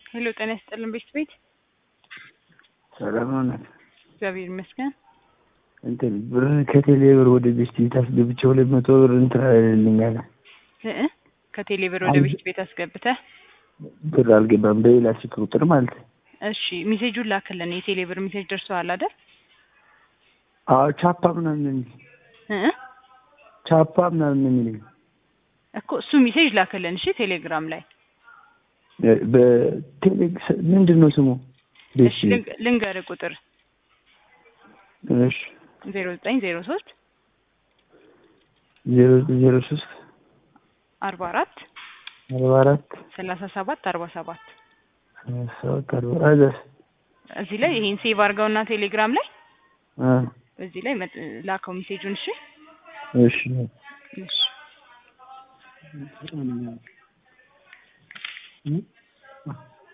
ሄሎ ጤና ይስጥልን ቤት ቤት ሰላም ናት። እግዚአብሔር ይመስገን። እንትን ብር ከቴሌ ብር ወደ ቤት ቤት አስገብቼ ሁለት መቶ ብር እንትን አለልኛል። እ ከቴሌ ብር ወደ ቤት ቤት አስገብተህ ብር አልገባም በሌላ ስልክ ቁጥር ማለት ነው። እሺ ሜሴጁን ላክልን። የቴሌ ብር ሜሴጅ ደርሰዋል አይደል? አዎ ቻፓ ምናምን ነው የሚል እ ቻፓ ምናምን ነው የሚለኝ እኮ እሱ ሜሴጅ ላክልን። እሺ ቴሌግራም ላይ በቴሌ ምንድን ነው ስሙ? እሺ ልንገ- ልንገርህ ቁጥር እሺ ዜሮ ዘጠኝ ዜሮ ሶስት ዜሮ ዜሮ ሶስት አርባ አራት አርባ አራት ሰላሳ ሰባት አርባ ሰባት ሰባት አርባ አራት እዚህ ላይ ይሄን ሴቭ አድርገውና ቴሌግራም ላይ አ እዚህ ላይ መጥ- ላከው ሜሴጁን። እሺ እሺ እሺ እ